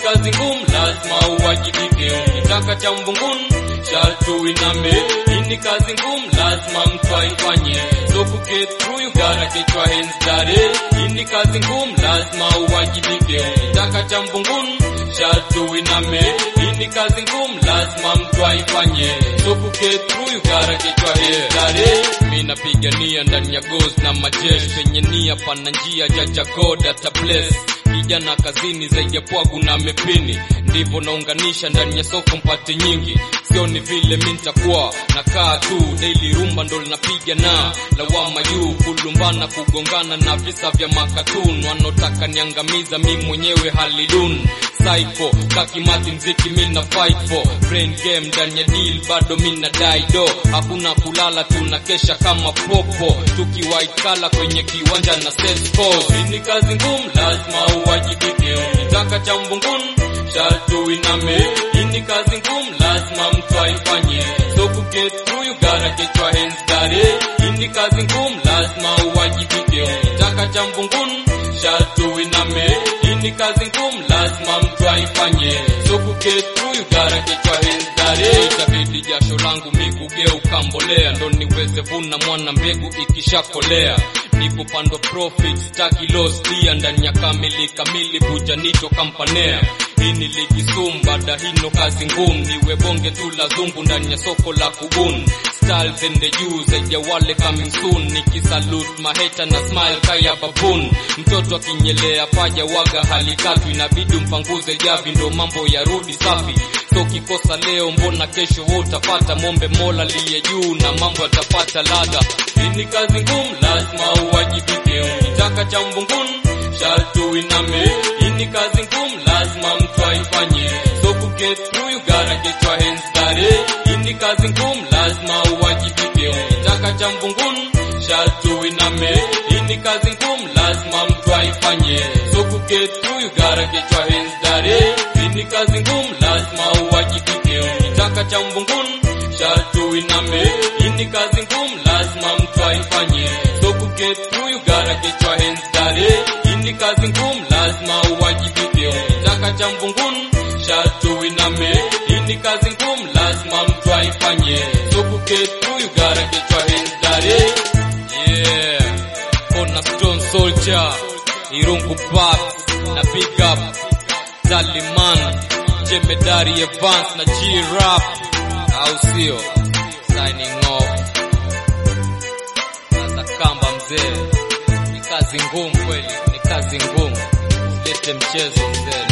ni kazi ngumu, lazima uwajibike. Ukitaka cha mvunguni sharti uiname. Hii ni kazi ngumu, lazima mtu aifanye. So to get through you gotta get your hands dirty. Hii ni kazi ngumu, lazima uwajibike. Ukitaka cha mvunguni sharti uiname. Hii ni kazi ngumu, lazima mtu aifanye. So to get through you gotta get your hands dirty. Mimi napigania ndani ya goals na majeshi penye nia pana njia jaja God ata bless kijana kazini zaidi ya pwagu na mepini, ndivyo naunganisha ndani ya soko mpate nyingi. Sio ni vile mi nitakuwa nakaa tu daily, rumba ndo linapiga na lawama juu, kulumbana kugongana na visa vya makatun wanaotaka niangamiza mi mwenyewe halidun psycho kakimati mziki mi na fight for brain game ndani ya deal bado mi na daido hakuna kulala tunakesha kama popo tukiwaikala kwenye kiwanja na set scores. Hii ni kazi ngumu lazima uwajibike ukitaka cha mvunguni sharti uiname hii ni kazi ngumu lazima mtu aifanye so to get through you gotta get your hands dirty hii ni kazi ngumu lazima uwajibike ukitaka cha mvunguni sharti uiname hii ni kazi ngumu lazima mtu aifanye so to get through you gotta get your hands dirty itabidi jasho langu mi kugeuka mbolea ndo niweze vuna mwana mbegu ikishakolea nipopandwa profit staki loss pia ndani ya kamili kamili bujanito kampanea hii ni ligi sumu baada hino kazi ngumu niwe bonge tu la zungu ndani ya soko la kubuni styles ende juu zaidi ya wale coming soon nikisalute maheta na smile kaya babun mtoto akinyelea paja waga hali tatu inabidi mpanguze javi ndo mambo yarudi safi so kikosa leo mbona kesho wewe utapata mombe mola liye juu na mambo yatapata ladha hii ni kazi ngumu lazima uwajibike ukitaka cha mvunguni sharti uiname hii ni kazi ngumu lazima mtu aifanye so to get through you gotta get your hands dirty hii ni kazi ngumu lazima uwajibike ukitaka cha mvunguni sharti uiname hii ni kazi ngumu lazima mtu aifanye so to get through you gotta get your hands dirty hii ni kazi ngumu lazima uwajibike ukitaka cha mvunguni sharti uiname hii ni kazi ngumu lazima mtu aifanye so to get through you gotta get your hands dirty hii ni kazi ngumu lazima uwajibike ukitaka cha mvunguni sharti uiname hii ni kazi ngumu lazima mtu aifanye so to get through you gotta get your hands dirty yeah Kona Stone Soldier Irungu Park na Big Up Daliman Jemedari Evans na G-Rap au sio signing off sasa kamba mzee ni kazi ngumu kweli ni kazi ngumu silete mchezo mzee